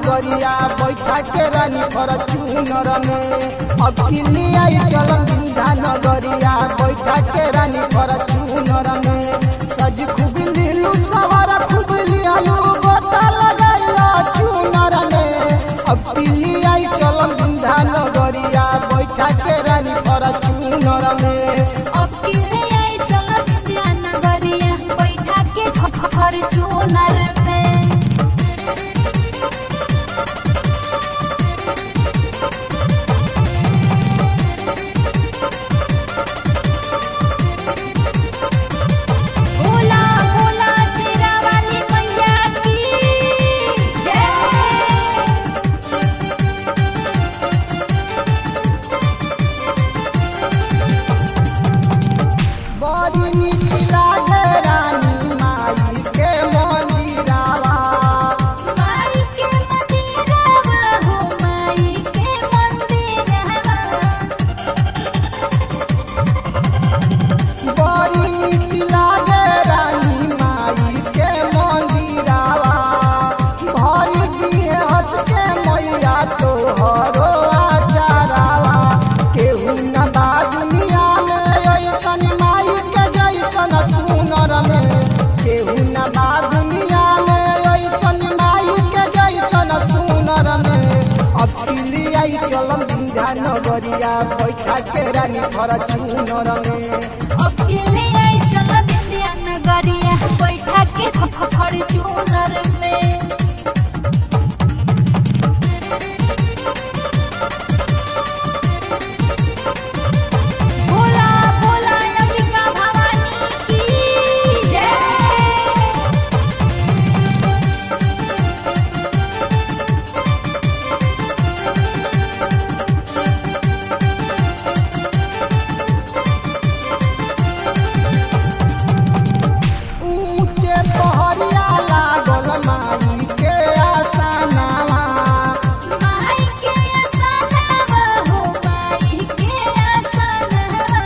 नगरिया बैठा के रानी फॉर्चूनर में अब किली आई चलम बिंधा नगरिया बैठा के रानी फॉर्चूनर में सज खूब लीलू सवार खूब लियालू गोटा लगाइला चूनर में अब किली आई चलम बिंधा नगरिया बैठा के रानी फॉर्चूनर में अब किले आई चल विद्या नगरिया बैठा के फॉर्चूनर में भोला भोला शेरा वाली मैया की जय बड़ी नीक लागे रानी माई के मंदिरावा माई के मंदिरवा हो माई के मंदिरवा बड़ी नीक लागे रानी माई के मंदिरावा भरी दिए हंस के मैया तोहरो आचारावा केहू न बा दुनिया में ऐसन माई के जैसन सुनर में केहू न बा दुनिया में ऐसन माई के जैसन सुनर में अब दिल्ली आई चलम बिंधा नगरिया बैठा के रानी फॉर्चूनर में अब किले आई चल विद्या नगरिया बैठा के फॉर्चूनर में भोला भोला अंबिका भवानी की जय ऊंचे पहरिया लागल माई के आसनावा माई के आसनवा हो माई के आसनवा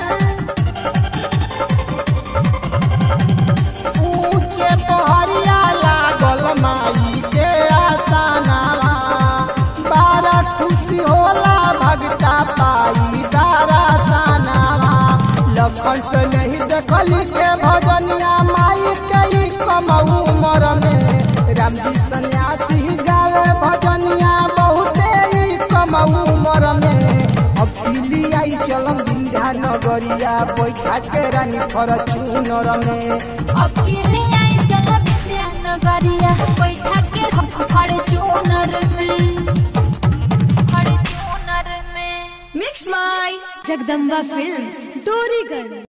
ऊंचे पहरिया लागल माई के आसनावा बारा खुशी होला भगता पाई दारा सनावा लखन से नहीं देखली के भजनिया माई के ई कमऊ उमर में राम जी सन्यासी गावे भजनिया बहुते ई कमऊ उमर में अब दिल्ली आई चलम बिंध्या नगरिया बैठा के रानी फॉर्चूनर में अब किले आई चल विद्या नगरिया बैठा के फॉर्चूनर में फॉर्चूनर में Mix by Jagdamba Films, Dorigan.